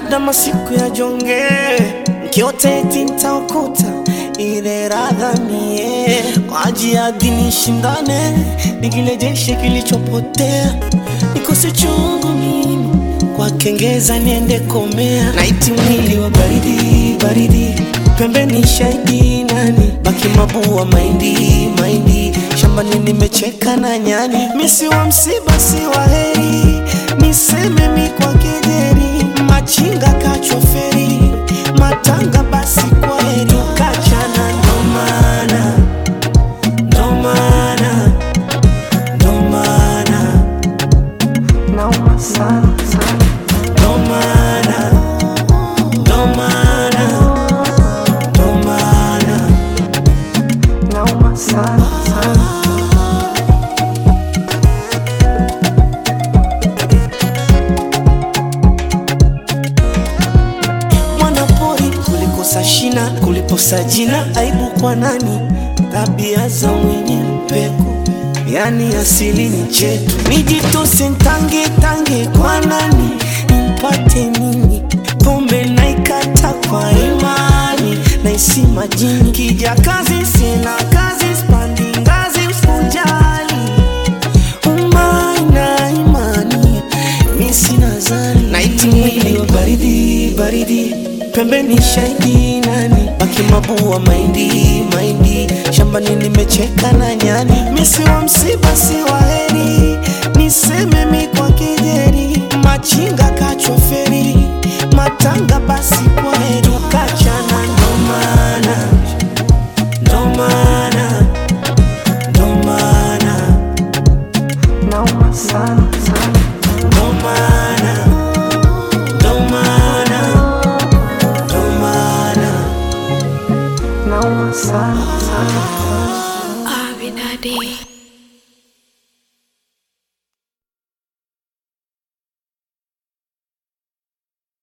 labda masiku ya jonge mkiote eti ntaokuta ile radha mie kwa ajili ya dini shindane nikilejeshe kilichopotea nikose chungu mimi kwa kengeza niende komea naiti mwili wa baridi baridi pembeni shahidi nani baki mabua maindi maindi shambani nimecheka na nyani misi wa msiba si wa heri niseme mi kwa kejeri machinga kachoferi matanga basi kwa heri kachana ndomana ndomana ndomana nauma sana sana ndomana ndomana ndomana nauma sana sana mwanapori kulikosa shina kuliposa jina aibu kwa nani tabia za mwenye mpeko yani asili ni chetu nijitose ntange tange kwa nani nimpate nini pombe naikata kwa imani naisi majini kija kazi sina kazi spandi ngazi usijali umaina imani mi sina zani naiti mwili wa baridi baridi pembeni shahidi nani baki mabua maindi maindi shambani nimecheka na nyani misi wa msiba si wa heri niseme mi kwa kejeri machinga kachoferi matanga basi kwa heri kachana ndomana ndomana ndomana nauma sana sana ndomana ndomana ndomana nauma sana sana Abinadi.